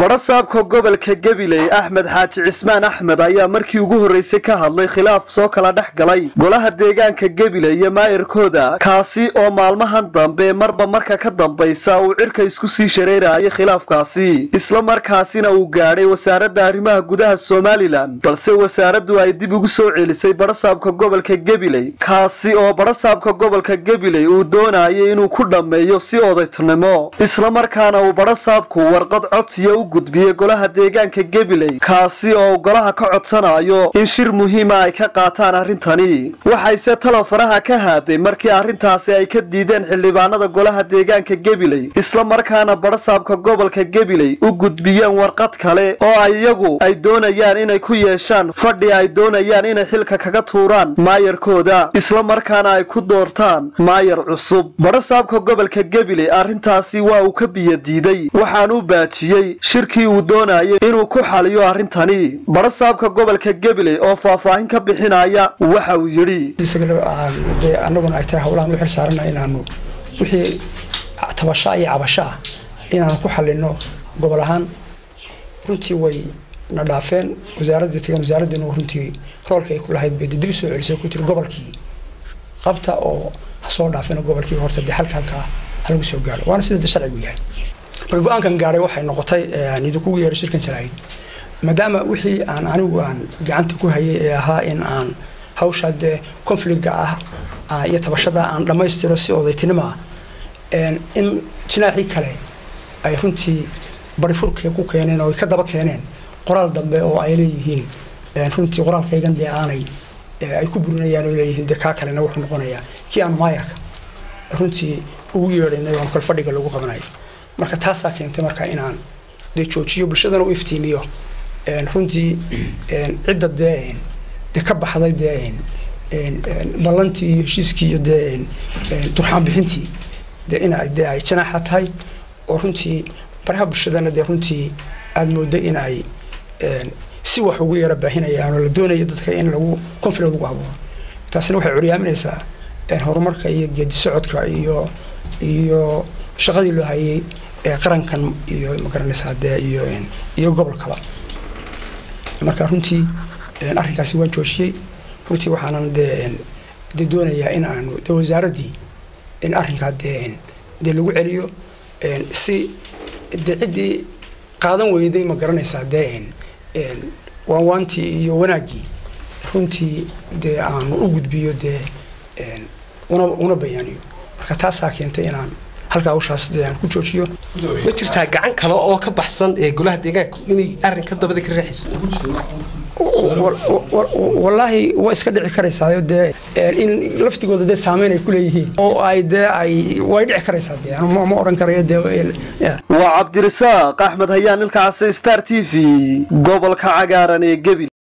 badhasaabka gobolka gabiley axmed xaaji cismaan axmed ayaa markii ugu horreysay ka hadlay khilaaf soo kala dhex galay golaha deegaanka gabiley iyo maayirkooda kaasi oo maalmahan dambe marba marka ka dambaysa uu cirka isku sii shareerayay khilaafkaasi isla markaasina uu gaadhay wasaaradda arrimaha gudaha somalilan balse wasaaraddu ay dib ugu soo celisay badhasaabka gobolka gabiley kaasi oo badhasaabka gobolka gabiley uu doonayay inuu ku dhammeeyo si odaytnimo islamarkaana uu badhasaabku warqad codsiya u gudbiyey golaha deegaanka gabiley kaasi oo golaha ka codsanayo in shir muhiima ay ka qaataan arrintani waxayse talo faraha ka haaday markii arrintaasi ay ka diideen xildhibaanada golaha deegaanka gabiley isla markaana badhasaabka gobolka gabiley u gudbiyeen warqad kale oo ay iyagu ay doonayaan inay ku yeeshaan fadhi ay doonayaan inay xilka kaga tuuraan maayarkooda isla markaana ay ku doortaan maayar cusub badhasaabka gobolka gabiley arrintaasi waa uu ka biyadiiday waxaan u baajiyey shirkii uu doonayay inuu ku xaliyo arrintani badhasaabka gobolka gabiley oo faahfaahin ka bixinaya waxa uu yidhi dee annaguna ay tahay howlahan u xil saarana inaanu wixii tabashaa iyo cabasho ah inaanu ku xalino gobol ahaan runtii way na dhaafeen wasaaradii tagan wasaaraddiinu runtii roolka ay ku lahayd bay dib soo celisay ku tiri gobolkii qabta oo ha soo dhaafeen gobolkii horta dee halka halkaa halagu soo gaaro waana sida de sharcigu yahay marka go-aankan gaadhay waxay noqotay idinkugu yeeray shirkan jaraa'id maadaama wixii aan anigu aan gacanta ku hayay ee ahaa in aan hawshaa dee confliga ah iyo tabashada aan dhammaystiro si odaytinimo ah in jinaaxii kale ay runtii barifurka ku keeneen oo ay ka daba keeneen qoraal dambe oo ay leeyihiin runtii qoraalkaygan dee aanay ay ku burinayaan oo leeyihiin dee kaa kalena wuxuu noqonayaa kii aan maayarka runtii ugu yeedhaynay oo kalfadhiga lagu qabanayo marka taasaa keentay marka inaan dee joojiyo bulshadana u iftiimiyo runtii cidda dee dee ka baxday dee ballantii iyo heshiiskii iyo dee durxaan bixintii dee in dee ay janaaxa tahay oo runtii baraha bulshadana dee runtii aada mooday in ay si wax ugu yara baahinayaan oo la doonayo dadka in lagu conflict lagu abuuro taasina waxay curyaaminaysaa horumarka iyo geedi socodka iyo iyo shaqadii loo hayay ee qarankan iyo magaranaysaa dee iyo iyo gobolkaba marka runtii arrinkaasi waan joojiyey runtii waxaanan dee dee doonayaa in aanu dee wasaaraddii in arrinkaa dee dee lagu celiyo si dee ciddii qaadan weyday ma garanaysaa dee waanwaantii iyo wanaaggii runtii dee aanu u gudbiyo dee una una bayaaniyo marka taasaa keentay inaan halkaa hawshaas dee aan ku joojiyo ma jirtaa gacan kale oo ka baxsan ee golaha deegaanka inay arrinka dabada ka riixayso wallaahi waa iska dhici karaysaayo dee in laftigooda dee saameyn ay ku leeyihiin oo ay dee ay way dhici karaysaa dee ma odhan karayo dee waa cabdirasaaq axmed hayaan ilkaasi star t v gobolka cagaaran ee gebil